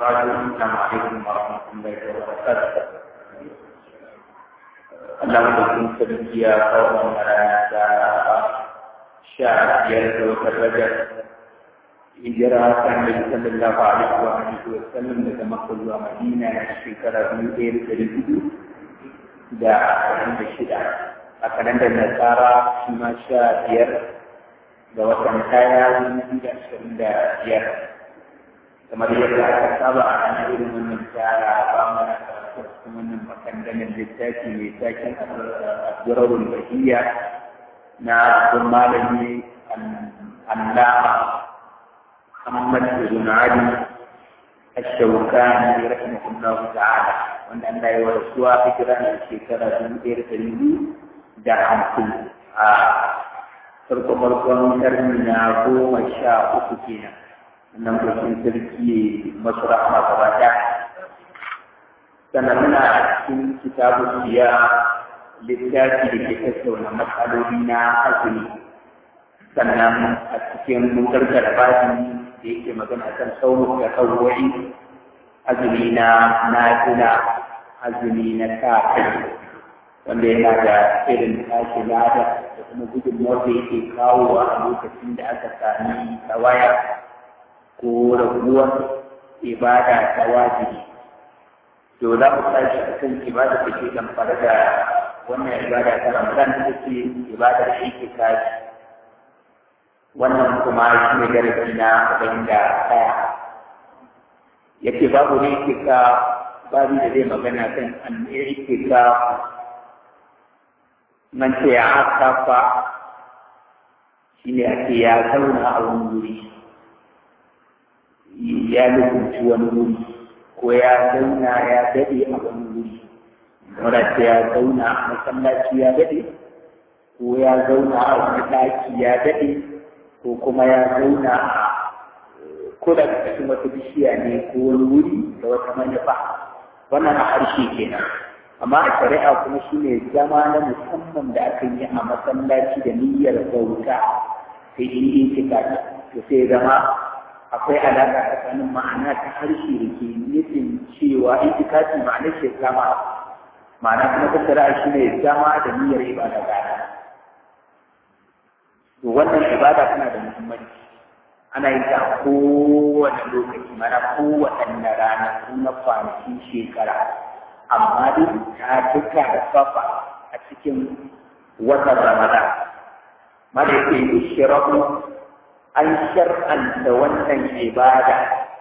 وبعد السلام عليكم ورحمة الله وبركاته Allah madaukin sarki ya kawo rana ta sha biyar da wata rajar hijira kan da sallallahu alaihi wa alihi wa sallam daga Makka zuwa Madina na shekara dubu ɗaya da ɗari hudu da ashirin da shida a kalandar Nasara shi ma sha biyar ga watan kaya dubu da ashirin da biyar kamar yadda aka saba a kan irin wannan tara ba mana karatu cikin wannan makandamin littafi mai taken asirarul bahiyya na abin malami allama محمد بن علي الشوكاني رحمه الله تعالى وان الله يورثوا فكرا الشيكرا من غير تلميذ da hamsin a farko farkon karni na goma sha uku kenan nan bakin sarki masu rahama gaba ɗaya sannan muna cikin kitabu siya littafi da ke tattauna matsaloli na azumi sannan a cikin mun gargara babi da yake magana kan sauran da kawai azumi na nafila azumi na sa wanda yana da irin tashi lada da kuma gudunmuwar da yake kawowa a lokacin da aka sami tawaya ko raguwar ibada ta wajibi to za mu tashi a kan ibada da ke damfara da wannan ibada ta ramadan da ce ibadar shi tashi wannan kuma shi ne darasi na arba'in da ɗaya yake babu ne ke ka babu da zai magana kan an ke ka man ce ya kafa shi ne ake ya zauna a wani wuri ya lukunci wani wuri ko ya zauna ya daɗe a wani wuri wadda ya zauna a masallaci ya daɗe ko ya zauna a wani ɗaki ya daɗe ko kuma ya zauna a ko da cikin wata bishiya ne ko wani wuri da wata manufa wannan a harshe kenan amma a shari'a kuma shi ne zama na musamman da aka yi a masallaci da niyyar bauta sai in yi cika to sai zama akwai alaƙa tsakanin ma'ana ta harshe da ke nufin cewa itikafi ma'anar shi zama ma'ana kuma ta shari'a shi ne zama da niyyar ibada gana to wannan ibada tana da muhimmanci ana yin ta a kowane lokaci mana kowaɗanne rana na kwanakin shekara amma dai ta duka da safa a cikin watan ramadan mada yake yi shirahu an shar'anta wannan ibada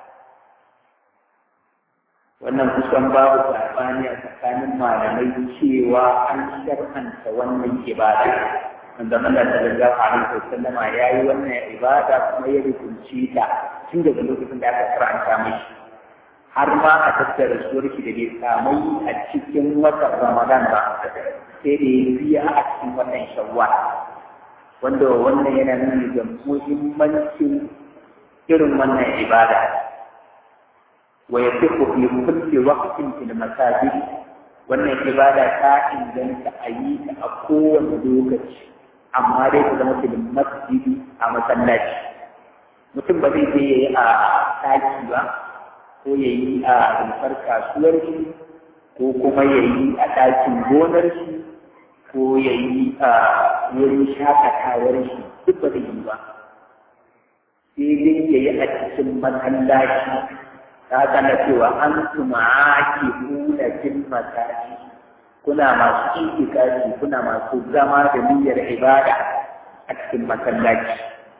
wannan kusan babu sabani a tsakanin malamai cewa an shar'anta wannan ibada wanda Allah sallallahu alaihi wasallam ya yi wannan ibada kuma ya rubuce ta tun daga lokacin da aka karanta mishi har ma a tattara suwar shi da bai samu a cikin watan Ramadan ba sai da ya biya a cikin watan Shawwal wanda wannan yana nuni ga muhimmancin irin wannan ibada wa yafiqu fi kulli waqtin fil masajid wannan ibada ta inganta a yi ta a kowane lokaci amma dai ta zama filin masjidi a masallaci mutum ba zai je ya yi a ɗaki ba ko ya yi a rumfar kasuwar shi ko kuma ya yi a ɗakin gonar shi ko ya yi a wurin shakatawar shi duk ba zai yi ba sai dai ya yi a cikin masallaci ta kana cewa an tuma ake nuna jin masallaci kuna masu itikafi kuna masu zama da niyyar ibada a cikin masallaci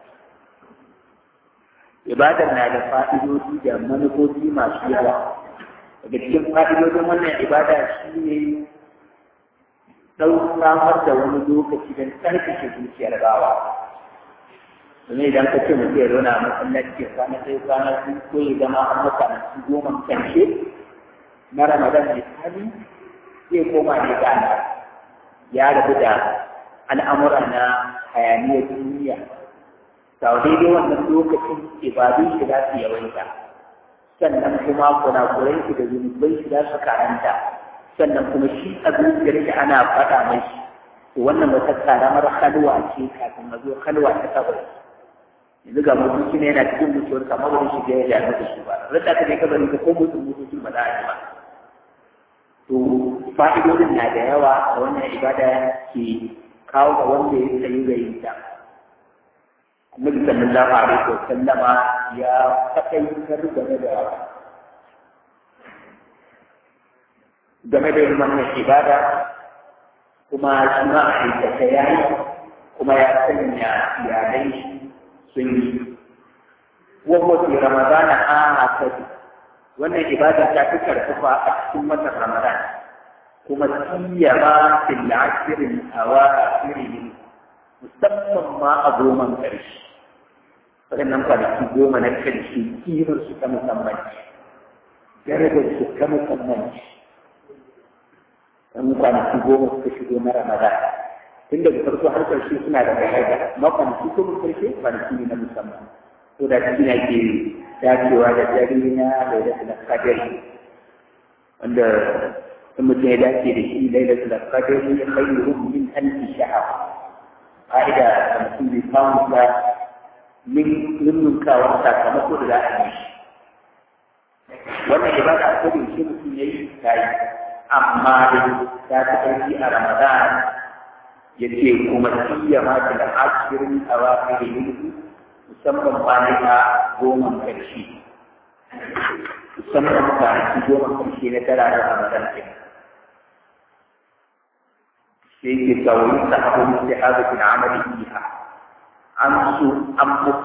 ibadar na da fa'idodi da manufofi masu yawa daga cikin fa'idodin wannan ibada shi ne ɗau samar da wani lokaci don tsarkake zuciyar bawa domin idan ka ce mutum ya zauna a masallaci ya kwana sai kwana su ko ya zama an masa a goma karshe na ramadan misali zai koma ne gana ya rabu da al'amura na hayaniyar duniya sau daidai wannan lokacin ibadun shi za su yawaita sannan kuma kurakurai shi da zunubai shi za su karanta sannan kuma shi a zuciyar shi ana faɗa mai to wannan wata karamar halwa ce kafin a zo halwa ta sabai yanzu ga mutunci ne yana cikin mutuwar kama wani shiga ya jami da shi ba rada ka je kabari ka ko mutum mutunci ba za a yi ba to fa'idodin na da yawa da wannan ibada ke kawo ga wanda ya tsayi ga yin ta annabi sallallahu alaihi wa sallama ya faɗaitar game da game da yin wannan ibada kuma shi ma a aikata ya yi kuma ya sanya iyalai shi sun yi wawo fi ramadana a hasadi wannan ibada ta fi karfafa a cikin watan ramadan kuma siyama fil ashirin awakhirih musamman ma a goman ƙarshe waɗannan kwanaki goma na ƙarshe kimar su ta musamman darajar su ta musamman ɗan kwanaki goma suka shigo na ramadan tun daga farko har ƙarshe suna da daraja ma kwanaki goma ƙarshe kwanaki ne na musamman to da shi ne ke dacewa da dare na lailatul qadr wanda in mutum ya dace da shi lailatul qadr khairu min alf shahr fa'ida da mutum bai samu ba min nunnukawar sakamako da za a yi shi wannan ibada a kodin shi mutum ya yi ta yi amma da ta ta ƙarfi a ramadan ya ce kuma siya ma da ashirin a wafi da musamman kwanaka goma ƙarshe musamman kwanaki goma ƙarshe na tara da ramadan ɗin sai ke kawai ta abu mutu haɗu bin amali biha an su an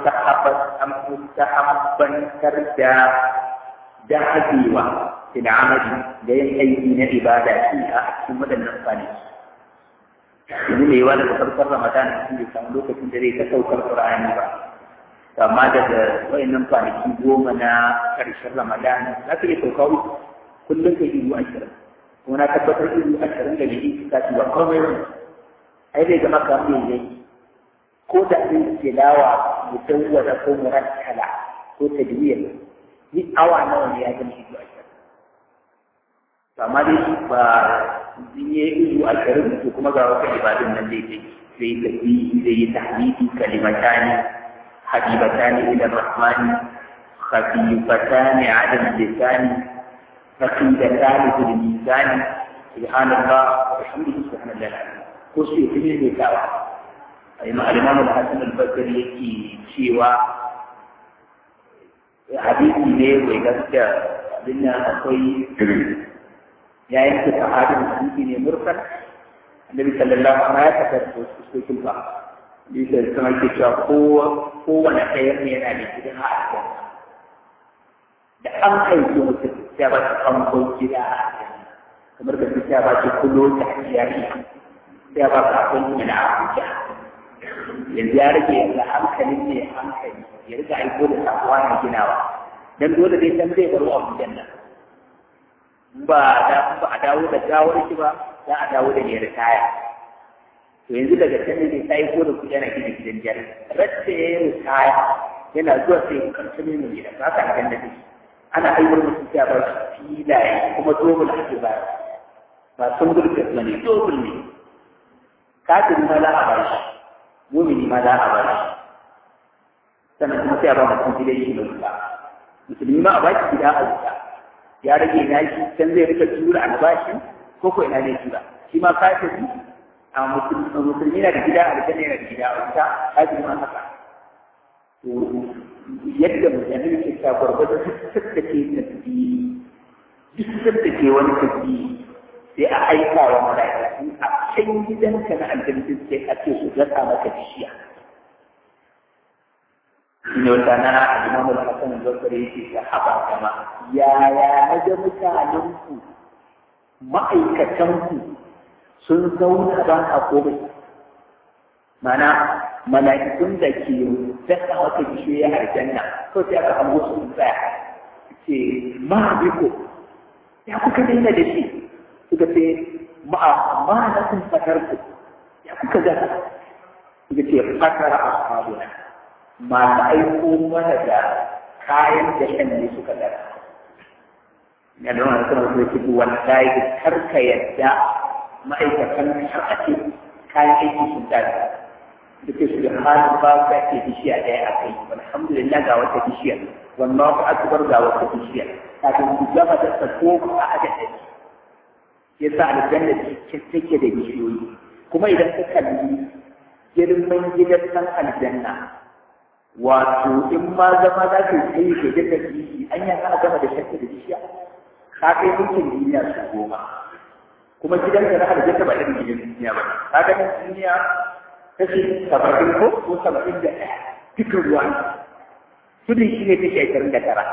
mustahabbantar da dagewa bin amali da yin aiki na ibada fiha a cikin waɗannan kwanaki yanzu mai yawa daga farkon ramadan shi bai samu lokacin da zai ta saukar ƙur'ani ba amma daga wayannan kwanaki goma na ƙarshen ramadan za ka iya sauka uku kullum ka yi ashirin kuma na tabbatar izu ashirin da bai ka ci ba komai ba ai zai zama kamar mai yayi ko da zai tilawa mutawwada ko murakkala ko tadwiyar ni awa nawa ne ya zama izu ashirin amma dai ba in yi izu ashirin to kuma ga wata ibadun nan zai yi zai yi tafi zai yi tahdidi kalimatani حبيبتان إلى الرحمن خفيفتان على اللسان ثقيلتان في الميزان سبحان الله وبحمده سبحان الله العظيم كرسي في الميزان الإمام الحسن البصري يكي شيوا hadisi ne mai gaskiya abin nan akwai ya yanke sahabin hadisi ne murfan annabi sallallahu alaihi wasallam ya tabbata su ba bisa sama ke cewa kowane ɗaya ne yana da gidan a aljanna da an haifi mutum ya ba shi famfon gida a aljanna kamar da ya ba shi kulo ta jari ya ba ka abin yana a abuja yanzu ya rage yanzu hankalin ne hankali ya riga aiko da sakuwa na ginawa dan dole dai san zai baro abujan nan ba da ba a dawo da gawar shi ba za a dawo da ne ritaya to yanzu daga can ne sai ko da kuɗi yana gina gidan jari rasta ya yi ritaya yana zuwa sai ya karfi ne mai gida ba ka gan da shi ana aiwar mutum sai ba shi filaye kuma dobul ake ba ba sun gurbe ba ne dobul ne kafin ma za a ba shi mumini ma za a ba shi sannan kuma sai a ba mutum gidan shi mai wuta musulmi ma a ba shi gida a wuta ya rage na shi can zai rika tura albashin ko ko ina ne tura shi ma kafin a musulmi na da gida a aljanna yana da gida a wuta hajji ma haka to yadda mutane ke ta gwargwado duk sadda ke tasbihi duk sadda ke wani tasbihi sai a aika wa mala'iku a can gidanka na aljanna sai a ce su gasa maka bishiya ne wata na imamu al-hasan al-basri yake ta haba kama yaya na ga mutanenku ma'aikatanku sun zauna ba a komai mana mala'ikun da ke dasa wata bishiyoyi a aljanna ko sai aka hango su sun tsaya ce ma biko ya kuka daina da shi suka ce ma ma na sun fatar ku ya kuka gasa suka ce fatara a sabuna masu aiko mana da kayan da shan ne suka gasa ya da wani suna su ce wallahi karka yadda ma'aikatan har a ce kayan aiki sun tashi duka su da halin ba ka ke bishiya ɗaya a kai alhamdulillah ga wata bishiya wallahu akbar ga wata bishiya kafin ku gama da sako a aka ɗari ya sa aljanna take da bishiyoyi kuma idan ka kalli girman gidan san aljanna wato in ma zama za ka yi ke da bishi an yi ana gama da shakka da bishiya ka kai mulkin duniya su goma kuma gidan da na aljanna ba irin gidan duniya ba ka ga nan duniya kashi saba'in ko ko saba'in da ɗaya dukkan ruwa tudun shi ne kashi ashirin da tara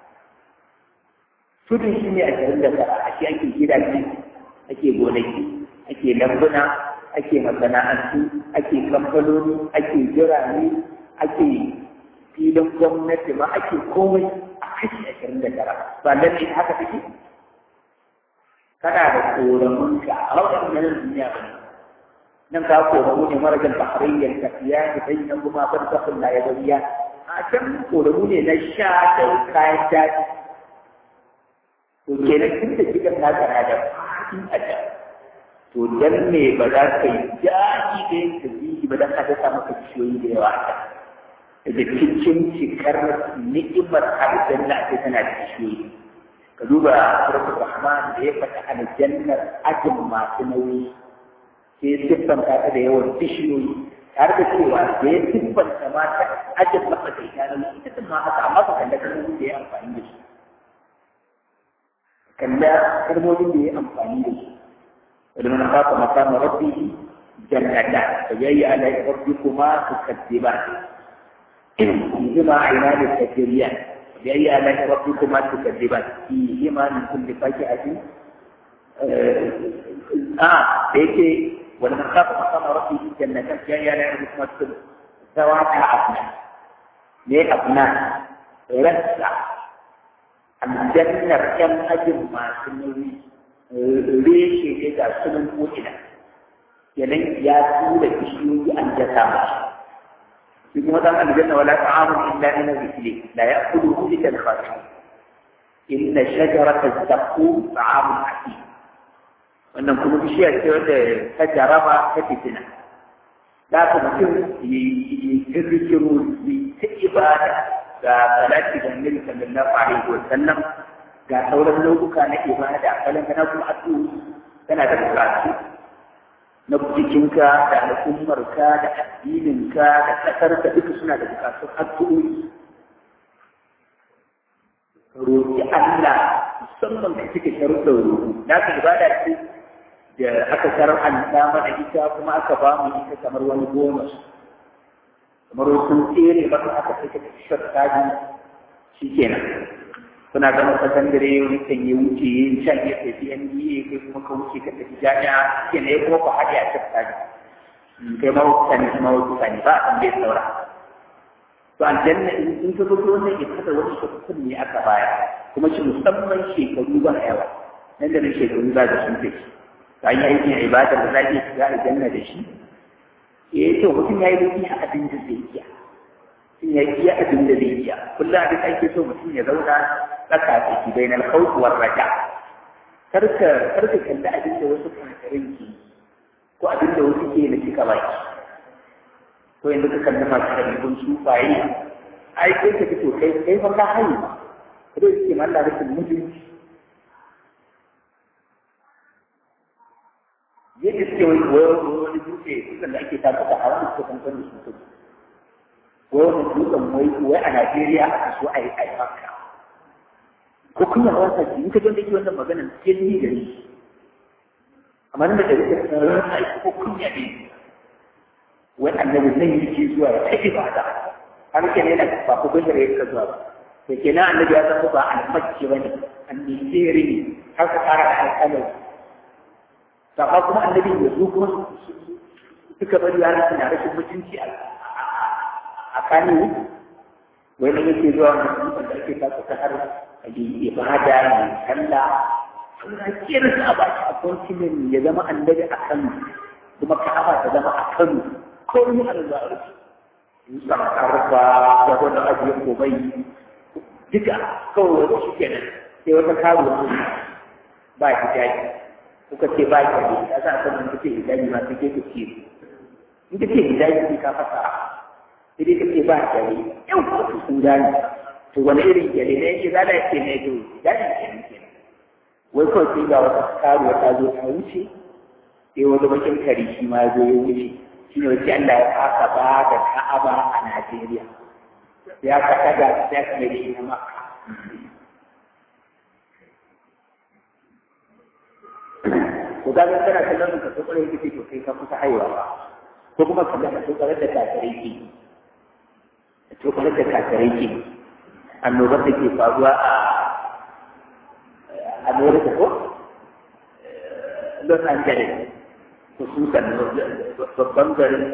tudun shi ne ashirin da tara a shi ake gidaje ake gonaki ake lambuna ake masana'antu ake kamfanoni ake jirane ake filin gwamnati ma ake komai a kashi ashirin da tara ba nan ne haka take kana da koramunka a wannan nan duniya ba nan ka koramu ne marajan bahrayyar tafiya ne bai nan kuma ban kafin na yabariya a can koramu ne na sha da kayan daji to kenan tun da gidan naka na da faɗi a can to dan me ba za ka yi daɗi da yin tasbihi ba dan ka ta maka ciyoyi da yawa a daga cikin cikar ni'imar aljanna ake tana da ciyoyi ka duba suratul rahman da ya faɗa aljannar ajin masu nauyi sai siffanta ta da yawan bishiyoyi tare da cewa da ya siffanta ma ta ajin matsakaita na ita ma haka amma ka kalla kalmomin da ya amfani da su kalla kalmomin da ya amfani da su ولمن خاف مقام ربه جنتان فجاي على ربكما تكذبان فيهما عينان تجريان فجاي على ربكما تكذبان فيهما من كل فاكهة آه بيتي ولمن خاف مقام ربه جنتان فجاي على ربكما تكذبان ذوات أبناء ليه أبناء رسع الجنة كم أجر ما سنوي reshe ne ga sunan ko'ina kenan ya tura bishiyoyi an jasa mashi shi kuma dan aljanna wala ta'amun illa min al-rizqi la ya'kuluhu illa al-khashin inna shajarata az-zaqum ta'amun hakim wannan kuma bishiya ce wanda ta jaraba ta fitina da ka mutum yi kirkiro yi ta ibada ga salati da annabi sallallahu alaihi wa sallam ga sauran nau'uka na ibada kalan kana kuma addu'o'i kana da bukatu na jikinka da al'ummarka da addininka da ƙasarka duka suna da bukatun addu'o'i roƙi Allah musamman ka cika sharuɗin roƙo na ka ibada ce da aka shar'anta mana ita kuma aka ba mu ita kamar wani bonus kamar wasu tsere ba aka saka shirka shi kenan suna gama sakandare wani kan yi wuce yin shan ya tafi NDA kai kuma ka wuce ka tafi jami'a ke ne kuma ku haɗe a cikin tsari kai ma wuce ne kuma wuce ne ba a san bai saura to aljanna in ka zo wannan ya kada wani shekaru ne aka baya kuma shi musamman shekaru ba yawa nan da nan shekaru za ga sun tafi ta yi aikin ibadar da za a iya shiga aljanna da shi eh to mutum ya yi mutum a abin da zai iya ya iya abin da zai iya kullum abin da ake so mutum ya zauna tsaka tsaki bai na alkhawf war raja karka karka kalli abin da wasu kankarin ke ko abin da wasu ke na cika baki ko yanzu ka kalli masu ɗabi'un sufaye ai kai ka fito kai kai fa ka hayi ma kada su ke malla rashin mutunci yadda suke wani wani dutse dutsen da ake tafi da hawa da suke kankan da su wai wani dutsen wai wai a Najeriya aka so a yi aifanka. Ko kun yawa sa in ka jon da ke wannan maganar sai ni gari. Amma nan da da rike tsaron sai ko kun ya ne. Wai annabi zai yi ke zuwa ya kai ibada. Har ke ne na ba ku gudun ya ka zuwa ba. To kenan annabi ya zama ba almakki bane, annabiyari ne, har ka fara da alƙalai. Saka kuma annabi ya zo kuma suka bari yana suna rashin mutunci a a kanu wai da yake zuwa musamman da ake kasa ta har a yi ibada mai sallah suna kira su a baki a kontinent ya zama annabi a kanu kuma ka'aba ta zama a kanu ko ni a da rufi yusa karfa da wani abu ya komai duka kawai wani shi kenan sai wata karo ba hijabi kuka ce ba hijabi ya sa kan kuka ce hijabi ma take ta ce in ka ce hijabi sai ka fasa sai dai ka ce ba gari yau ka sun gane to wani irin gari ne yake zada yake ne to hijabi ke ne ke wai kawai sai ga wata karuwa ta zo ta wuce sai wani bakin kari shi ma zo ya wuce shi ne wace Allah ya kasa ba da Ka'aba a Najeriya ya ka daga sai ka mai shi na Makka ko ga ga kana kallon ka to kare kike to kai ka kusa haihuwa ba ko kuma ka ga to kare da kakare ki to kare da kakare ki annobar da ke faruwa a America ko Los Angeles khususan babban garin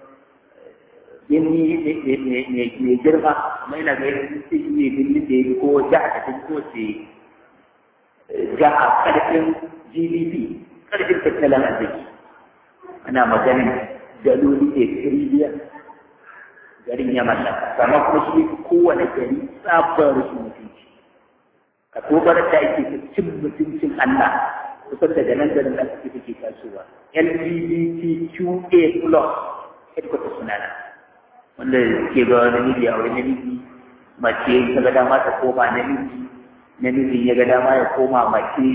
birni mai girma kuma yana ga yin sai ne birni da ya ko jiha ta ko ce jiha karfin GDP karfin tattalin arziki ana maganin daloli da tiriliyan garin ya mallaka sama kuma shi kowane gari tsabar rashin mutunci ka tobar da ake ta cin mutuncin Allah kusan daga nan garin da ake take tasowa LGBTQA plus headquarters suna nan wanda ke ga namiji a wani namiji mace ta ga dama ta koma namiji namiji ya ga dama ya koma mace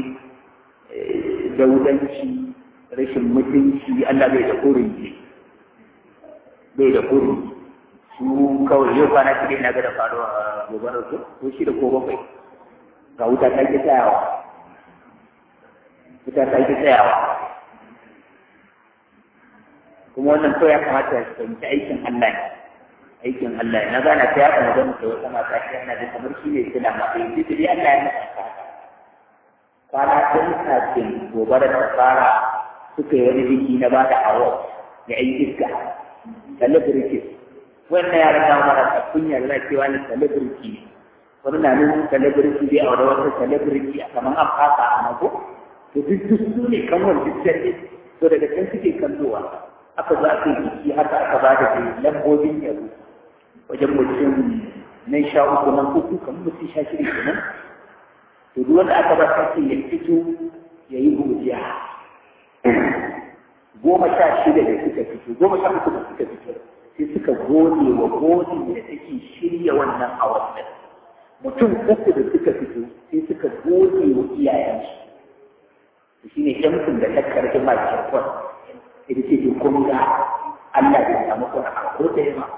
daudanci rashin mutunci Allah bai da kurin bai da kurin su kawai yau kwana shi na ga da faruwa a gobarar su ko shi da ko bakwai ga wuta ta ki tsayawa wuta ta ki tsayawa kuma wannan kawai ya kamata ya fahimci aikin Allah ne aikin Allah na gana ta yaɗa magana da wata mata shi yana da kamar shi ne sila ma sai duk dai Allah ya masa kwana tun kafin gobara ta fara suka yi wani biki na bada award da ƴan iska celebrities wannan yaran na mara ta kunya da cewa ni celebrity ne wani na nuna celebrity dai a wani wata celebrity a kamar an fasa a mako to duk duk su ne kan wani duk to daga can suke kallowa aka za ka yi biki haka aka ba da lambobin yabo wajen mutum nan sha uku nan uku kamar mutum sha shida kenan to duk wanda aka ba sake ya fito ya yi godiya goma sha shida da suka fito goma sha uku da suka fito sai suka gode wa godin da take shirya wannan awar da mutum uku da suka fito sai suka gode wa iyayensu shi ne shamsun da ta karfi masu kwan ita ce to kun ga Allah bai samu kuna a ko da yawa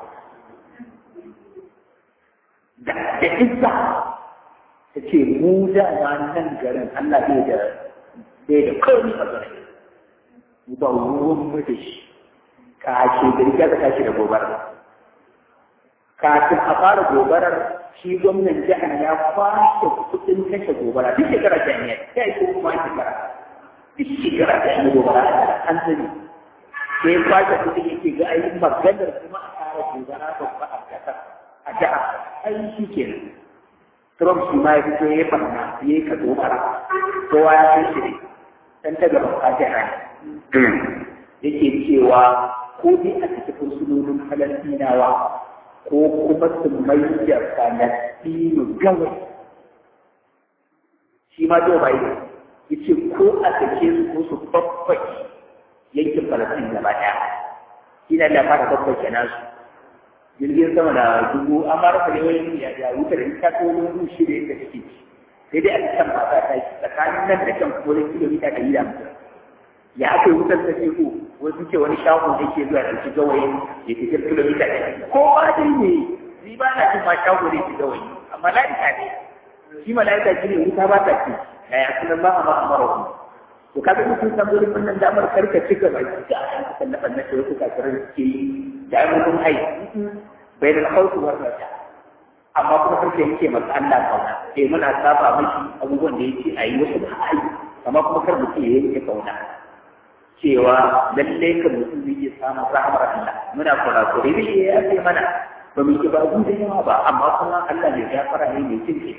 da da izza ta ce mu da nan garin Allah bai da bai da kawai a garin mu ba ruwan mu da shi ka ce da riga ka tashi da gobara kafin a fara gobarar shi gwamnan jihar ya kwashe kuɗin kashe gobara duk shekara jami'a ya yi kuma shekara duk shekara ta yi gobara an sani sai kwashe kuɗin yake ga ayi maganar kuma a fara gobara babba a ƙasar a jiha ai shi ke Trump shi ma ya fito ya yi barna ya yi ka gobara kowa ya san shi ne dan ta gaba a jiha yake cewa ko dai a cikin fursunonin falastinawa ko kuma su mai da falastinu gawai shi ma Joe Biden ya ce ko a sake su ko su babbaki yankin falastin gaba ɗaya shi na da fara babbaki nasu jirgin sama da dubu an mara kare wani ya ya wuta da ita ko wani shi da yadda take sai dai a can ba ta tashi tsakanin nan da kan kuma kilomita ɗari da mutum ya aka yi wutar ta teku wasu ce wani shago da ke zuwa ɗauki gawayin ya fi kilomita ɗari ko ba dai ne ni ba na jin ma shago da ke gawayi amma la'ika ne shi mala'ika shi ne wuta ba ta ce yaya sunan ba a ma amara ku to ka ga mutum san gurin wannan damar karka cika ba ki ga an ka sallafa na ce wasu kafirai ke yi da ayyukan hai bai da hausu wannan amma kuma karka yake masa Allah kauna sai muna saba miki abubuwan da yake a yi wasu ba a yi amma kuma kar mutum ya yanke kauna cewa lalle kan mutum zai iya samun rahmar Allah muna kurakure zai iya yafe mana ba mu yi ba da yawa ba amma kuma Allah ne ya fara ne mai cinke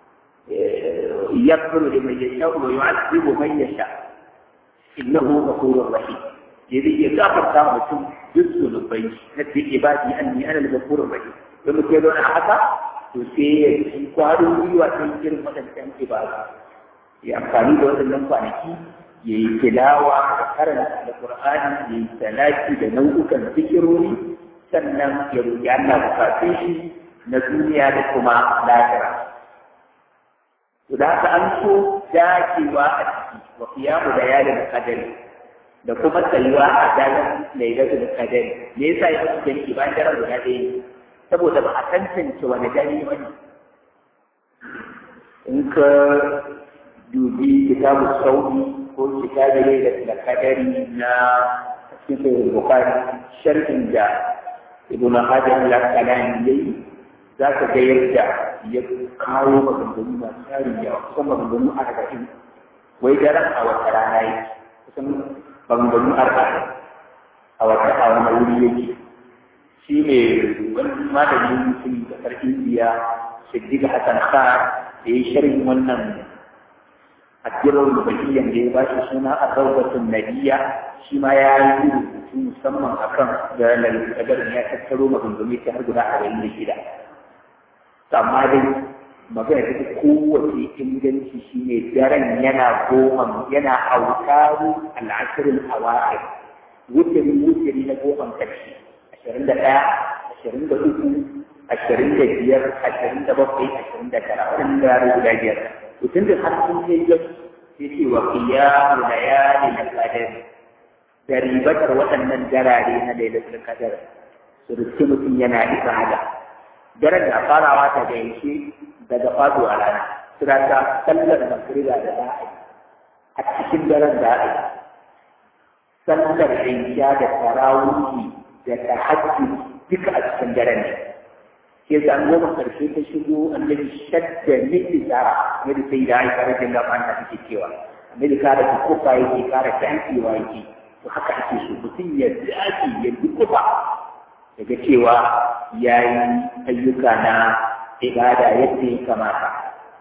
يغفر لمن يشاء ويعذب من يشاء انه غفور رحيم يدي يغفر كامتم جزء لبي نبي عبادي اني انا الغفور الرحيم لما كيلون haka to sai ya ci kwarin gwiwa ta yin waɗancan ibada ya amfani da waɗannan kwanaki ya yi tilawa da karanta da Qur'ani ya yi salati da nau'ukan zikirori sannan ya roƙi Allah bukatun shi na duniya da kuma lahira. To da haka an so dacewa a ciki wa qiyamu da yalin qadari da kuma tsayuwa a daren lailatul qadari me yasa ya fi jami'i bayan daren guda ɗaya saboda ba a tantance wani dare ba ne in ka dubi kitabu saudi ko kitabu lailatul qadari na cikin bukari sharhin da ibn hajar al-asqalani yayi za ka ga yadda ya kawo maganganu masu tarin yawa kusan maganganu arba'in wai daren a wata rana yake kusan maganganu arba'in a wata a wani wuri yake shi ne wani malamin mutum kasar indiya siddiq hassan khan da ya sharhin wannan addirar rubaiyan da ya ba shi suna a rawbatun nadiya shi ma ya yi rubutu musamman akan da lalukadar ya tattaro maganganu ta har guda arba'in da shida amma dai magana ta kowace inganci shine daren yana goma yana autaru al'asirin awa'ir wutari wutari na goman karshe ashirin da ɗaya ashirin da uku ashirin da biyar ashirin da bakwai ashirin da tara waɗannan yaro guda biyar mutum da har sun kai yau sai ce wa qiyamu layali na qadar da ribatar waɗannan darare na lailatul qadar su riski mutum yana isa hada daren da farawa ta gaishe daga faduwa rana suna ta sallar magriba da za a yi a cikin daren da a yi sallar isha da tarawihi da tahajji duka a cikin daren ne ke sa an goma karshe ta shigo annabi shadda miki tsara yadda sai da aisha rajin da manta take cewa annabi kara ta kofa yake kara tantewa yake to haka ake so mutum ya dace ya dukufa daga cewa ya yi ayyuka na ibada yadda ya kamata.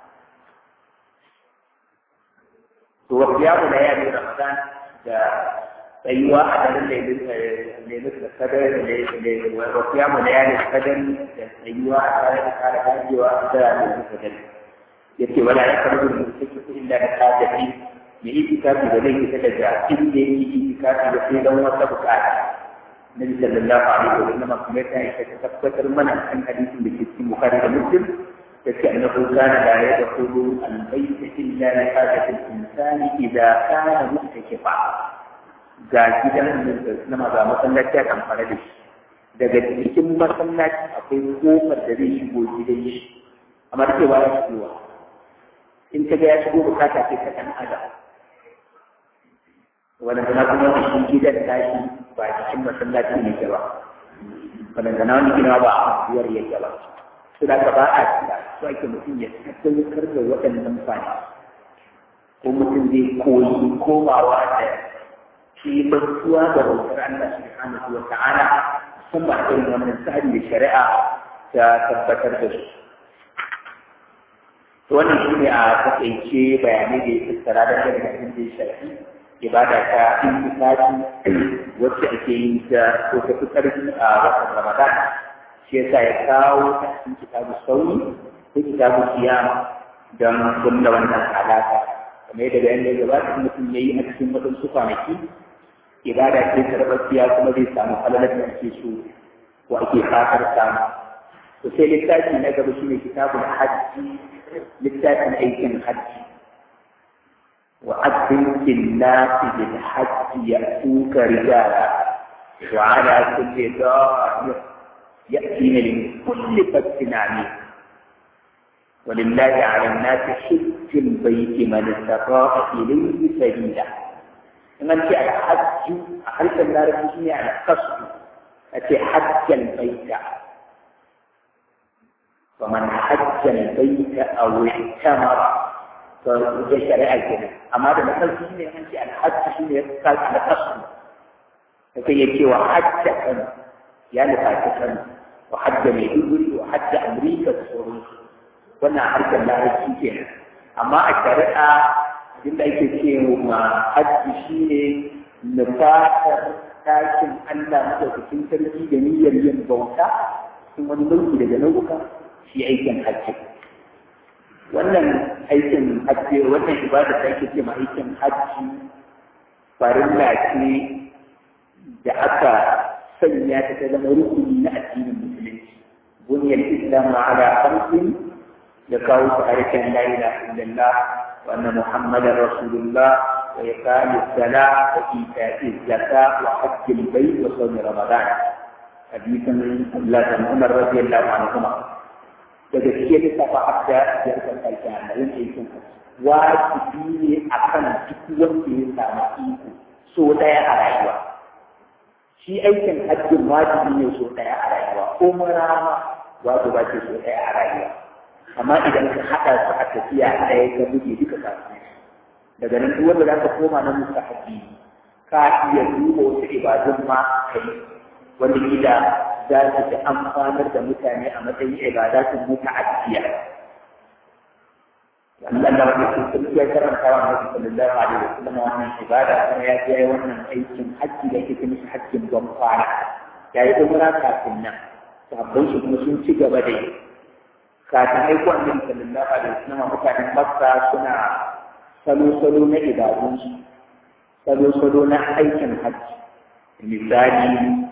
To wasu ya na yari Ramadan da tsayuwa a daren lailis da kadar wasu ya na yari kadar da tsayuwa a tare da kare gajewa a daren lailis kadar. Ya ce wala ya karbi da suke ku illa da kajafi mai itikafi da zai fita daga inda ya yi itikafi da sai don wata bukata. النبي صلى الله عليه وسلم كما كان يتذكر من عن حديث في البخاري ومسلم كأنه كان لا يدخل البيت إلا لحاجة الإنسان إذا كان متكفا ga gidan na maza masallaci a kamfara da shi daga cikin masallaci akwai kofar da zai shigo gidan shi amma da cewa ya shigowa in ka ga ya shigo bukata ce ta ɗan adam wani zana kuma da shi gidan tashi ba cikin masallaci ne ke ba wani zana wani gina ba a kasuwar yake ba su da ka ba a cika su ake mutum ya tabbatar da waɗannan fani ko mutum zai koyi komawa da shi bantuwa da bautar Allah subhanahu wa ta'ala musamman irin wannan tsari da shari'a ta tabbatar da su to wannan shi ne a takaice bayanai da ya tattara da daga abin da ya shafi ibada ta intikafi wacce ake yin ta ko ta fi ƙarfi a watan Ramadan shi yasa ya kawo ta cikin kitabu sauri ko kitabu siyama don kunna wannan alaƙa kamar yadda bayan da gabata mutum ya yi a cikin waɗansu kwanaki ibada ce karɓaɓɓiya kuma zai samu falalar da ake so ko ake fatar samu to sai littafi na gaba shine kitabul hajji littafin aikin hajji وأذن في الناس بالحج يأتوك رجالا وعلى كل ضامر يأتين من كل فج عميق ولله على الناس حج البيت من استطاع إليه سبيلا إن أنت الحج أحرص النار في على القصد أتي حج البيت ومن حج البيت أو اعتمر da shari'a kenan amma da nasar shi ne an ce alhajji shi ne ka alhasu da kai ya ce wa hajja kan ya nufaci kan wa hajja mai duguri wa hajja amurka da sauransu wannan harkar larabci kenan amma a shari'a abinda ake ce ma hajji shi ne nufatar tashin Allah madaukakin sarki da niyyar yin bauta cikin wani nau'i daga nau'uka shi aikin hajji wannan aikin hajji wannan ibada da ake ce ma aikin hajji farilla ce da aka sanya ta ta zama rukuni na addinin musulunci buniyar islam ala khamsin ya kawo su harshen la ilaha illallah wa anna muhammadar rasulullah wa iqami salat wa ita'i zakat wa hajjil bayt wa sawm ramadan hadisin Allah bin Umar radiyallahu anhu daga cikin lissafa abda da aka kalta da yin aikin wajibi ne akan duk wanda ya samu iko so daya a rayuwa shi aikin hajjin wajibi ne so daya a rayuwa ko marama wato ba ce so daya a rayuwa amma idan ka haɗa su a tafiya ɗaya ka buge duka kafin daga nan duk wanda za ka koma na mustahabi ka iya duba wasu ibadun ma kai wanda kila za su fi amfanar da mutane a matsayin ibadatun muta'addiya Allah da wani sun ya karanta wa Nabi sallallahu alaihi wasallam wannan ibada kuma ya je wannan aikin hajji da yake mishi hajjin don kwana ya yi umra kafin nan sabbin shi kuma sun ci gaba da yi kafin aiko Annabi sallallahu alaihi wasallam mutanen Makka suna salo-salo na ibadunsu salo-salo na aikin hajji misali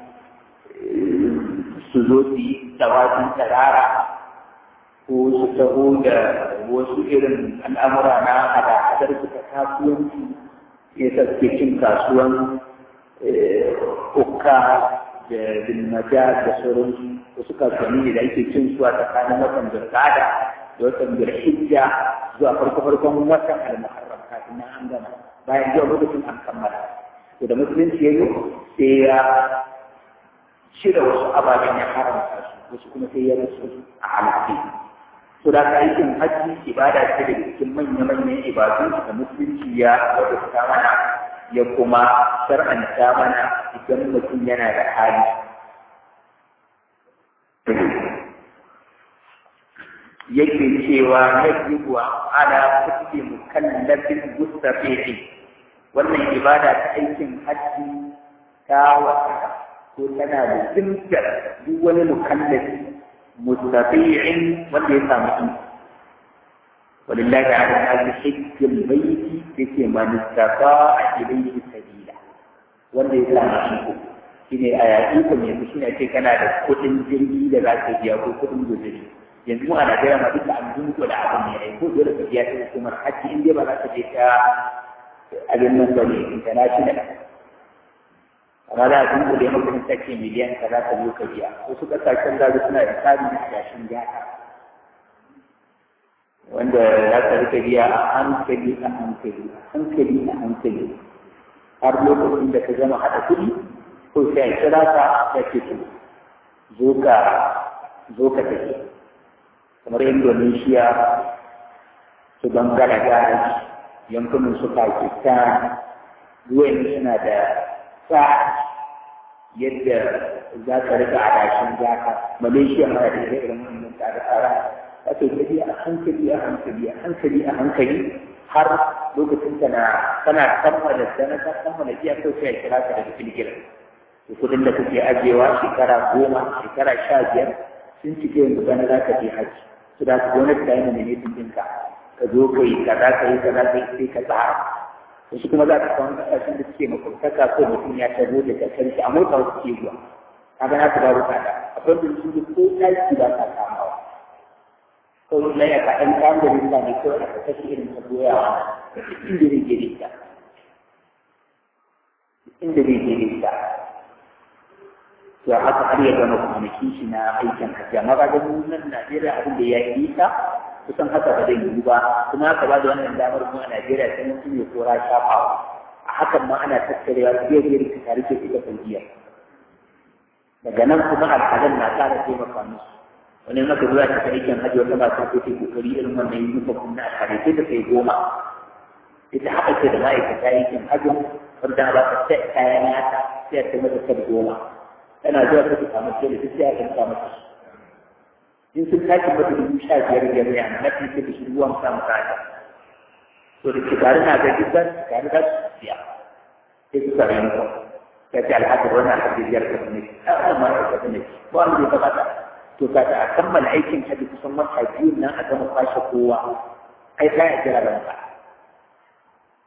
su zo su yi tawafin tarara ko su taho da wasu irin al'amura na hada-hadar su ta kasuwanci ya saske cin kasuwan ukka da bilmaja da sauransu wasu kasuwanni da ake cin su a tsakanin watan zirgada da watan zirhijja zuwa farko-farkon watan al-muharram kafin nan an gama bayan zuwa lokacin an kammala to da musulunci ya yi sai ya cire wasu ababen ya haramta su wasu kuma sai ya rasu a halittu to da ka aikin hajji ibada ce da cikin manya-manyan ibadu da musulunci ya wadata mana ya kuma shar'anta mana idan mutum yana da hali yake cewa yajibu ala kulli mukallafin mustafihi wannan ibada ta aikin hajji ta wata ko tana da zimtar duk wani mukallafi mustafi'in wanda ya samu iko walillahi ala hadhi hajjul bayti yake man istata'a ilayhi sabila wanda ya samu iko shine a yaƙi ko yanzu shine ce kana da kuɗin jirgi da za ka biya ko kuɗin guzuri yanzu mu a Najeriya ma duka an dunko da abin ne ai ko dole ka biya ta hukumar hajji in dai ba za ka je ta abin nan ba ne international amma za a dunko da maka take miliyan ka za ka zo ka biya wasu ƙasashen da suna da tsari na adashin gata wanda za ka rika biya a hankali a hankali hankali a hankali har lokacin da ka gama haɗa kuɗi ko sai a kira ka ya ce to zo ka zo ka tafi kamar Indonesia su Bangladesh yankunan su Pakistan ruwan suna da sa yadda za ka rika adashin zaka Malaysia ma da irin wannan tsare-tsare ake tafi a hankali a hankali a hankali a hankali har lokacin ka na kana kammala dana ka kammala iya kai sai kira ka daga filgila to kudin da kake ajewa shekara goma shekara sha biyar sun cike yanzu bana za ka je haji su da ka gwamnati ta yi mana ne ɗinka ka zo ka yi kaza ka yi kaza ka yi sai ka tsara wasu kuma za ka samu ƙasashen da suke makwabtaka ko mutum ya tabo da kasar shi a mota wasu ke zuwa kaga na ka babu tsada akwai da su ko ɗaki ba ka kamawa ko na ya ka ɗan kayan da rinka ne kawai aka kashe irin ta goyawa inda zai gere ta inda zai gere ta to haka har ya gama kwanakin shi na aikin hajji amma ba da nan Najeriya abin da ya yi ta kusan haka ba zai yiwu ba kuma haka ba da wannan damar mu a Najeriya sai mutum ya kora shafawa a hakan ma ana tattarewa biyar biyar ta tare da ita kungiya daga nan kuma al'adar na ƙara taimaka musu wani maka zuwa ta aikin hajji wata ba ta ko ta kokari irin wannan yi nufa kuma a tare sai da kai goma ita haɗa ce da ma'aikata aikin hajji wanda ba ta sai kayan yata sai ta mata kar goma tana zuwa ta ta samu ce da ta sai a kan samu in sun tashi mata dubu sha biyar biyar ne amma na fi da shi ruwan samu kaya to da shekaru na ga duk zan shekaru za su siya sai su sare ni ka ce alhaji wannan alhaji biyar ka ne a wannan ma ka ne ba wanda ya kamata to ka a kammala aikin hajji kusan wata biyu nan a gama kwashe kowa ai ka ya jira ranka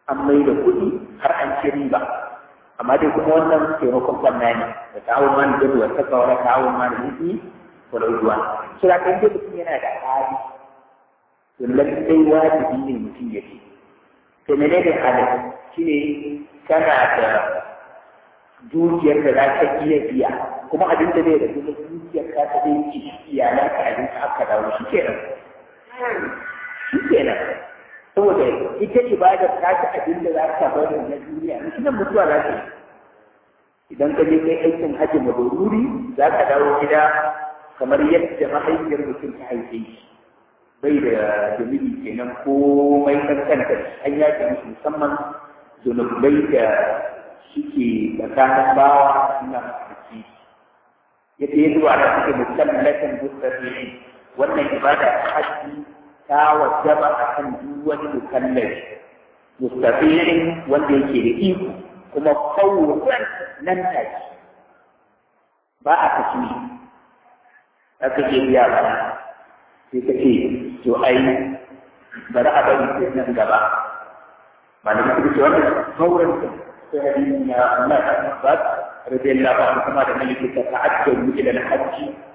an mai da kuɗi har an ci riba amma dai kuma wannan taimakon ɓanna ne da ta'awun ma da duwa ta kawar ta'awun ma da nufi wala ujuwa so da kan dai mutum yana da hali to lallai wajibi ne mutum ya ce to menene halin shine kana da dukiyar da za ka iya biya kuma abin da zai da kuma dukiyar ka ta zai ci iyalan ka abin ka aka dawo shi kenan shi kenan saboda ita ibadar ta ta abin da za ka bari na duniya shi nan mutuwa za ta yi idan ka je kai aikin hajji mabaruri za ka dawo gida kamar yadda mahaifiyar mutum ta haife shi bai da zunubi kenan komai kankanta an yaƙi musu musamman zunubai da suke tsakanin bawa suna mafarki yadda ya zuwa da suke musallatan mustafi'i wannan ibada ta hajji ta wajaba a kan duk wani mukallafi mustafi'in wanda yake da iko kuma fawwan nan take ba a kashi aka ke biya ba sai ka ce to ai bari a bari sai nan gaba malamin su ce wannan fawwan sai hadisin ya Allah ta Abbas radiyallahu anhu kuma da maliki ta ta'ajjalu ila al-hajj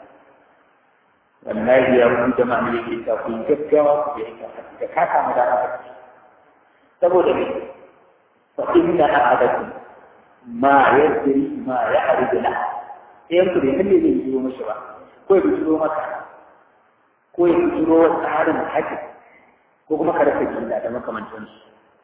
wallahi ya rubu jama'a ne yake ta ku gaggawa ku je ka da ka kama da haka saboda ne fa inna ahadakum ma yadri ma ya'ridu la sai ku da halle zai yi mishi ba ko ya bishiro maka ko ya bishiro wa tsarin hajji ko kuma ka rasa gida da makamantansu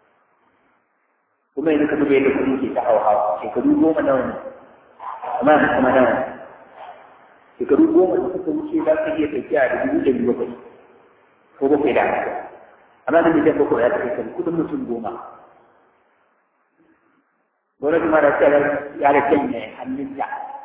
kuma yanzu ka duba yadda kuɗi ke ta hawa shekaru goma nawa ne amma yanzu kuma nawa ne shekaru goma da suka wuce za ka iya tafiya da dubu ɗari bakwai ko bakwai da haka amma da miliyan bakwai ya tafi kan kuɗin mutum goma gwamnati ma da cewa ya da janye hannunta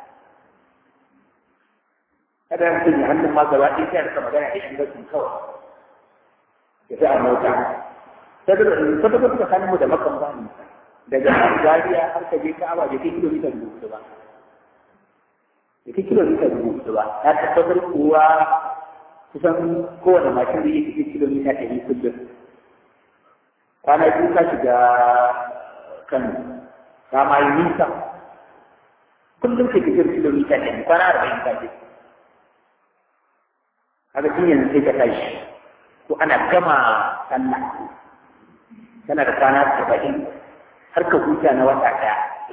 kada ya janye hannun ma gaba ɗaya sai ka magana da yan gasin kawai ya fi a mota saboda suka sanin mu da makan ba ne daga Zariya har ka je Ka'aba da kai kilomita dubu hudu ba. Da kai kilomita dubu hudu ba. Na tabbatar kuwa kusan kowane mashin da yake kilomita ɗari kullum. Kwana biyu ka shiga kan ka ma yi nisa. Kullum ka fitar kilomita ɗari kwana arba'in ka je. Kaga tun yanzu sai ka tashi. Ko ana gama sallah. Kana da kwana saba'in har ka huta na wata ɗaya.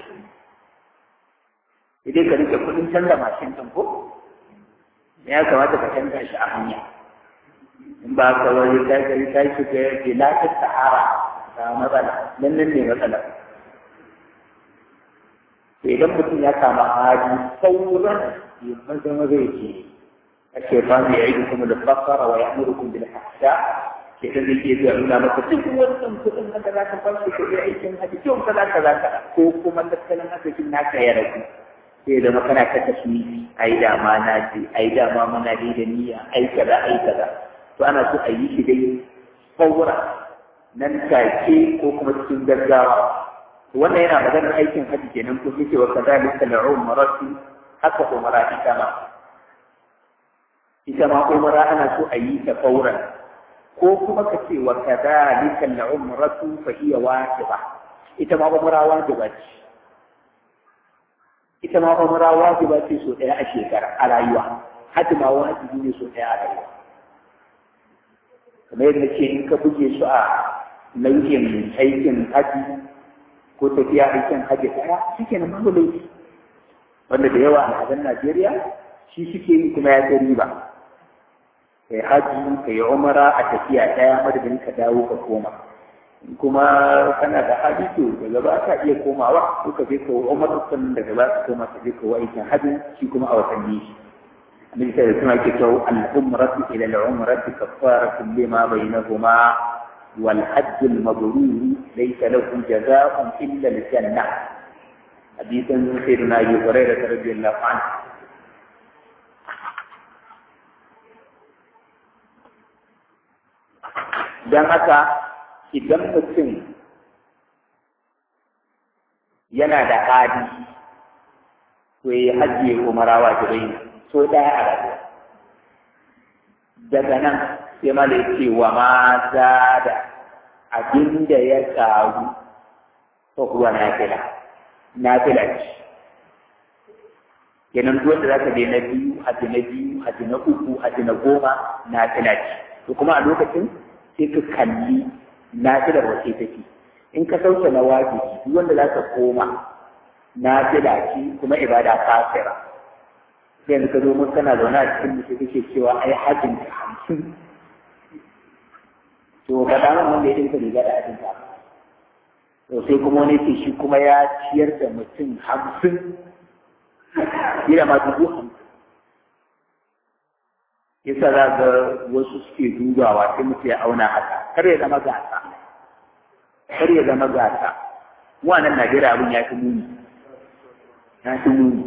Idan ka rike kuɗin canza mashin ɗin ko? Ya kamata ka canza shi a hanya. In ba ka wani ta gari ta shi ka yake lafiyar sahara ta matsala, nan nan ne matsala. To idan mutum ya samu hali sauran ya maza maza ya ce, ake ba mu ya yi kuma da fakara wa ya amurkun bil hasha ke da zai iya zuwa nuna maka duk wannan kuɗin da za ka fashe ka yi aikin haji kyau ka za ka za ka ko kuma tattalin arzikin naka ya ragu sai zama kana ta tasmi ai da ma na ce ai da ma muna dai da niyya ai kaza ai kaza to ana so a yi shi dai fawra nan take ko kuma cikin gaggawa wannan yana maganar aikin haji kenan ko yake wa kadalika al-umratu haka umara ita ma ita ma umara ana so a yi ta fauran ko kuma ka ce wa kadhalika al-umratu fa hiya wajiba ita ma umra wajiba ce ita ma umra wajiba ce so daya a shekara a rayuwa hajji ma wajibi ne so daya a rayuwa kamar yadda ce in ka buge su a nau'in aikin haji ko tafiya aikin haji daya shike nan babu laifi wanda da yawa a hadan Najeriya shi suke yi kuma ya ga riba kai haji kai umara a tafiya ɗaya madadin ka dawo ka koma kuma kana da hali to daga ba ka iya komawa ko ka je ka umara sannan daga ba ka koma ka je ka wa aikin haji shi kuma a watanni shi annabi sai da suna ke cewa al-umratu ila al-umrati kaffaratun lima bainahuma wal hajj al-mabrur laysa lahu jazaa'un illa al-jannah hadisan sayyidina Abu Hurairah radiyallahu anhu don haka idan mutum yana da hadi to ya hajji umara wajibai so ɗaya a rayuwa daga nan sai mala ya ce wa ma da abin da ya ƙaru ko kuwa nafila nafila ce kenan duk wanda zaka je na biyu haji na biyu haji na uku haji na goma nafila ce to kuma a lokacin sai ka kalli nafilar wace take in ka sauke na wajibi duk wanda zaka koma nafila ce kuma ibada kafira sai yanzu ka zo mun kana zaune a cikin mutum kake cewa ai hajjin ka hamsin to ka da wanda ya dinka riga da hajjin ka to sai kuma wani ce shi kuma ya ciyar da mutum hamsin yana ma dubu hamsin yasa za ga wasu suke dubawa sai mutum ya auna haka kar ya zama gasa kar ya zama gasa wannan Najeriya abin ya fi muni ya fi muni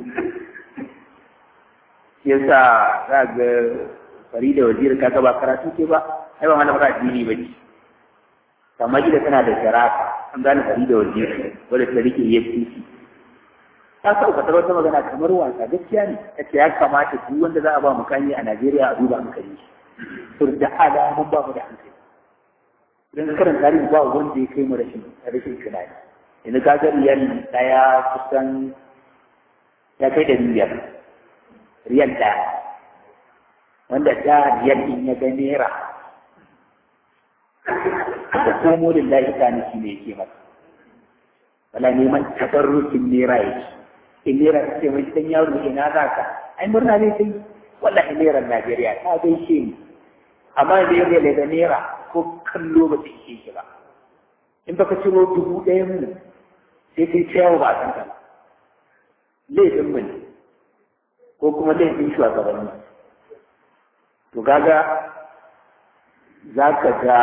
yasa za ga Farida Wazir ka ga ba karatu ke ba ai ba malamar addini ba ce kamar gida tana da sharafa an gane Farida Wazir wadda ta rike EFCC ta sauka ta wata magana kamar wasa gaskiya ne ta ce ya kamata duk wanda za a ba mukami a Najeriya a duba hankali shi to da alamun ba mu da hankali idan karin tarihi ba wanda ya kai mu rashin rashin tunani yanzu ka ga riyal daya kusan ya kai da riyal riyal daya wanda da riyal din ya ga naira da komo lillahi ta shi ne yake masa wala neman tabarrukin naira yake in naira ta ce mai dan yaro ina za ka ai murna ne sai wallahi naira Najeriya ta gaishe ni amma da yake daga naira ko kallo ba ta ishe shi ba in baka ciro dubu ɗaya mu sai kai ta yawo ba san ka ba laifin mu ne ko kuma laifin shugabanni to kaga za ka ga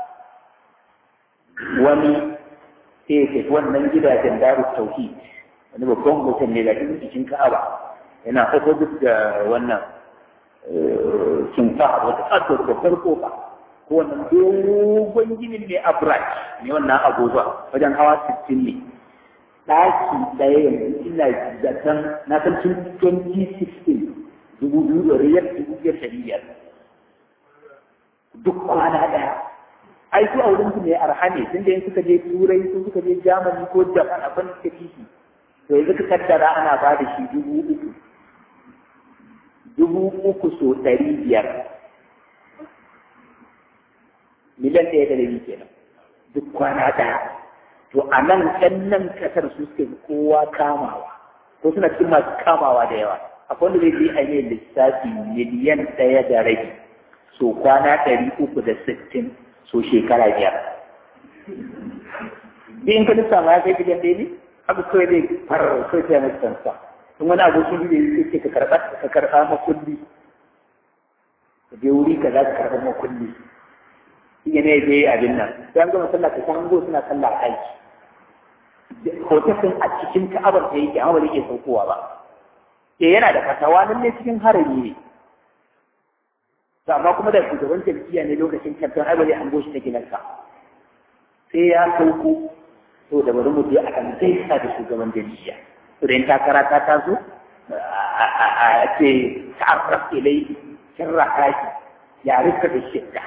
wani sai ya tafi wannan gidajen darus tauhid wani babban mutum ne da cikin ka'aba yana opposite da wannan kinfa wata ƙasar babbar kofa ko wannan dogon ginin ne abraj ne wannan abubuwa wajen hawa sittin ne ɗaki ɗaya yanzu ina zaton na san tun 2016 dubu biyu da riyar dubu biyar da biyar duk kwana ɗaya ai su a wurin su ne arha ne tun da yin suka je turai sun suka je germany ko japan abin da fi shi to yanzu ka tattara ana ba da shi dubu uku dubu uku so ɗari biyar miliyan ɗaya da rabi kenan duk kwana ɗaya to a nan ɗan nan ƙasar su suka fi kowa kamawa ko suna cikin masu kamawa da yawa akwai wanda zai je a yi lissafi miliyan ɗaya da rabi so kwana ɗari uku da sittin so shekara biyar in ka lissafa ya kai miliyan ɗaya ne haka kawai zai farar kawai sai mai sansa in wani abokin da ya ce ka karɓa ka karɓa makulli ka je wuri ka za ka karɓa makulli shi ne ya je abin nan sai an gama sallah ka san go suna sallah a aiki hoton a cikin ka'abar da yake amma ba zai iya saukowa ba ke yana da fatawa nan ne cikin harami ne to amma kuma da shugaban jam'iyya ne lokacin kamfen ai ba zai hango shi ta gidansa sai ya sauko to da bari mu je a kan gaisa da shugaban jam'iyya to da in takara ta taso a ce ta'arraf ilai sirra haki ya rika da shidda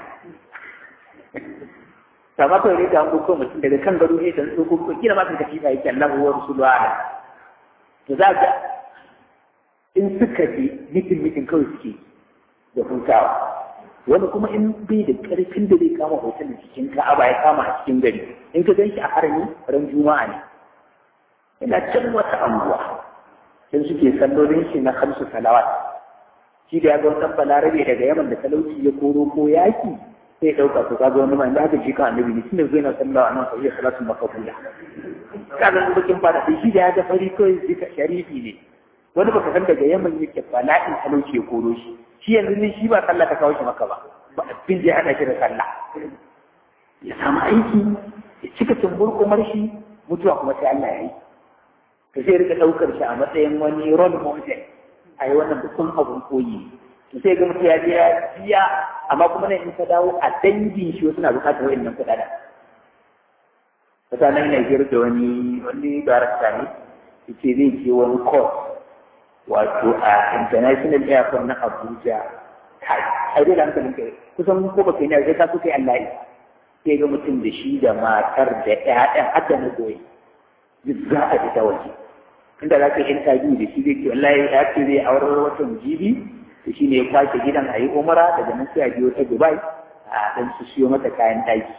sama kawai ne ga ko mutum daga kan gado ne dan tsoko ko kila ma ka tafi ba yake Allah wa rasulullahi to za ka in suka je mitin mitin kawai suke da hutawa wani kuma in bai da karfin da zai kama hoton cikin ka'aba ya kama a cikin gari in ka gan shi a harami ran juma'a ne yana can wata anguwa sai suke sallolin shi na hamsu salawat shi da ya ga wata balarabe daga yaman da talauci ya koro ko yaki sai ɗauka to kaga wani mai da haka shi kan annabi ne tunda zai na sallawa a nan sai ya salatu makabula kaga su bakin fada sai shi da ya ga fari kawai zika sharifi ne wani baka san daga yaman yake bala'in talauci ya koro shi shi yanzu ne shi ba sallah ta kawo shi maka ba ba abin da ya hada shi da sallah ya samu aiki ya cika tumbur kumar shi mutuwa kuma sai Allah ya yi to sai rika daukar shi a matsayin wani role model a yi wannan dukkan abun koyi to sai ga mutum ya je ya biya amma kuma nan in ka dawo a dangin shi wasu na bukatar wa'annan kuɗaɗen mutanen Najeriya da wani wani darakta ne yace zai je wani course wato a international airport na Abuja kai ai dai hankalin kai kusan ko baka yi sai ka so kai Allah sai ga mutum da shi da matar da ƴaƴan hadda na goyi duk za a fita waje inda za ka interview da shi zai ce wallahi ya ce zai aurar watan jibi to shi ne ya kwace gidan a yi umara daga nan sai a biyo ta dubai a dan su siyo mata kayan ɗaki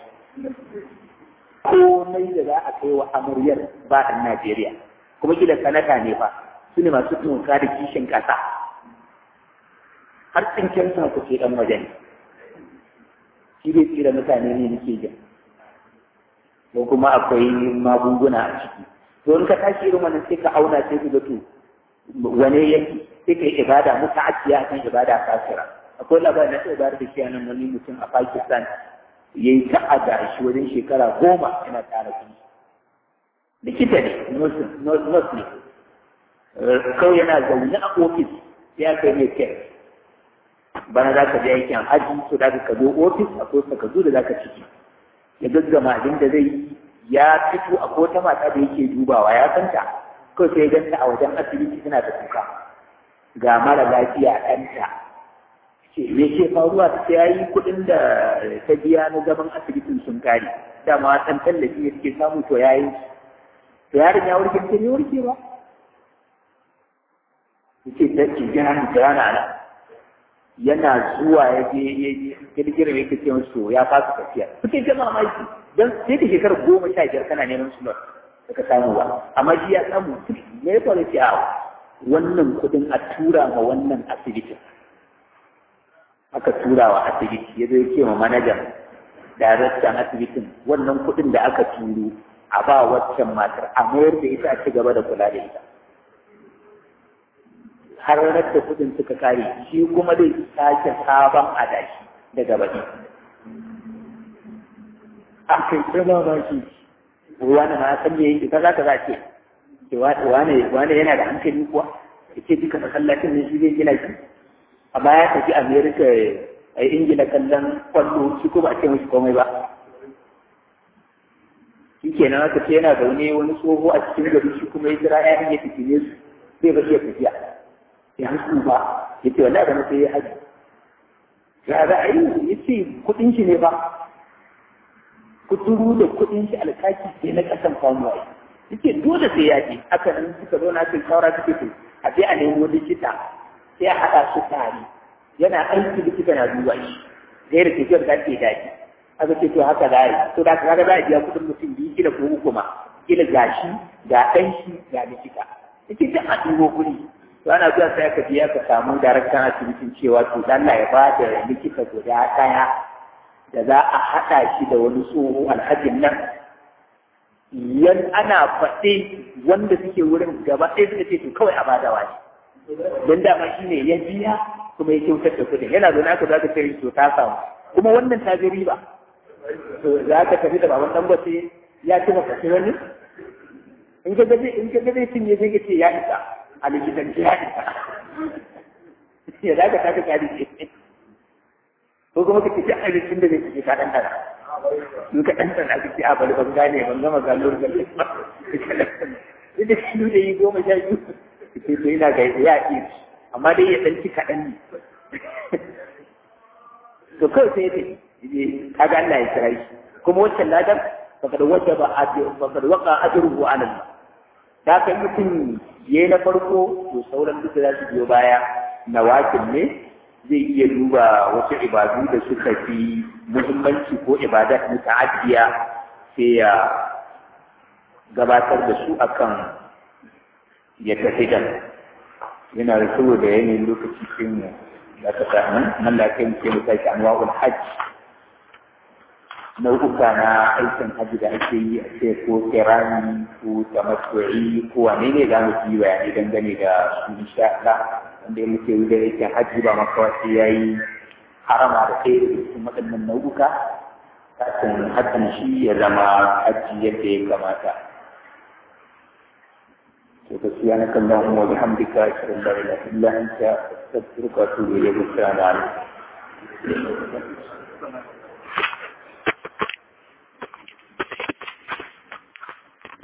komai da za a kai wa amaryar ba ɗan najeriya kuma gida sanata ne fa su ne masu tunka da kishin ƙasa har tsinken sa ku ce ɗan waje ne shi zai tsira mutane ne nake jin ko kuma akwai magunguna a ciki to in ka tashi irin wannan sai ka auna sai ka ga to wane yake sai ka yi ibada muta'addiya kan ibada kafira akwai labarin na sai bayar da shi nan wani mutum a Pakistan ya yi ta'ada shi wajen shekara goma yana tara kuɗi likita ne nurse ne kawai yana zaune a ofis ya kai mai kai bana za ka je aikin haji so da ka zo ofis akwai takardu da za ka ciki ya gaggama abin da zai yi ya fito a ko ta mata da yake dubawa ya santa kawai sai ganta a wajen asibiti tana da kuka ga mara lafiya ɗanta ce me ke faruwa ta ya yi kuɗin da ta biya na zaman asibitin sun kare dama ɗan tallafi ya suke samu to ya yi to yaron ya warke ce ne warke ba ya ce ta ce jira ni jira na nan yana zuwa ya je ya je girgirar ya kace musu ya fasa tafiya suke ta mamaki don sai da shekarar goma sha biyar kana neman slot ka samu ba amma shi ya samu me ya faru a wannan kudin a tura ma wannan asibitin aka tura wa asibiti ya zai ce ma manajan daraktan asibitin wannan kudin da aka turo a ba waccan matar a mayar da ita a ci gaba da kula da ita har da kudin suka kare shi kuma zai sake sabon adashi daga baki a kai tsama ba shi wani ma san me yake kaza kaza ce wani wani yana da hankali kuwa yace duka masallacin ne shi zai gina shi amma ya tafi America a Ingila kallon kwallo shi ko ba a ce mishi komai ba shi kenan aka ce yana zaune wani tsoho a cikin gari shi kuma ya jira ƴaƴan ya tafi ne su zai ba iya tafiya ya hasu ba ya ce wallahi bana sai ya haji ya za a yi ya ce kuɗin shi ne ba kuturu da kuɗin shi alkaki sai na ƙasan famuwa ya ce dole sai ya ce aka nan suka zo na cikin shawara suke to a je a nemo likita sai a haɗa su tare yana aiki likita na duba shi zai da tafiyar da ke daɗi aka ce to haka za a yi to da kaga za a biya kuɗin mutum biyu kila ko uku ma kila ga shi ga ɗan shi ga likita yake duk a ɗigo kuɗi to ana zuwa sai aka biya ka samu daraktan asibitin cewa to Allah ya ba da likita guda ɗaya da za a haɗa shi da wani tsoho alhajin nan yan ana faɗe wanda suke wurin gaba ɗaya suka ce to kawai a bada wani don dama shi ne ya biya kuma ya kyautar da kuɗin yana zaune aka za ka ce to ta samu kuma wannan ta ji riba to za ka tafi da baban dangote ya ci maka sai wani in ka gaje in ka gaje cin ne sai ka ce ya isa a likitanci ya isa ya za ka taka kari ce ko kuma ka ce duk abincin da zai ci ka ɗan ɗana in ka ɗan ɗana ka ce a bari ban gane ban gama gano da ba duk da shi da yi goma sha biyu ce to ina ga ya iya amma dai ya ɗan ci kaɗan ne to kawai sai ya ce kaga Allah ya kira shi kuma wancan ladan fakad wajaba fakad waqa ajruhu ala Allah da kai mutum yayi na farko to sauran duk da su biyo baya na wakil ne zai iya duba wasu ibadu da suka fi muhimmanci ko ibadat muta'addiya sai ya gabatar da su akan ya tafi da yana da saboda yanayin lokaci sun da ka sa nan nan da kai ke mu sake anwa'ul hajj nau'uka na aikin hajji da ake yi a ce ko kirani ko tamattu'i ko wane ne za mu yi bayani dangane da su insha Allah wanda ya muke yi da aikin hajji ba makawa sai ya yi harama da kai da cikin waɗannan nau'uka kafin hakan shi ya zama hajji yadda ya kamata. سبحانك اللهم وبحمدك أشهد أن لا إله إلا أنت أستغفرك وأتوب إليك السلام عليكم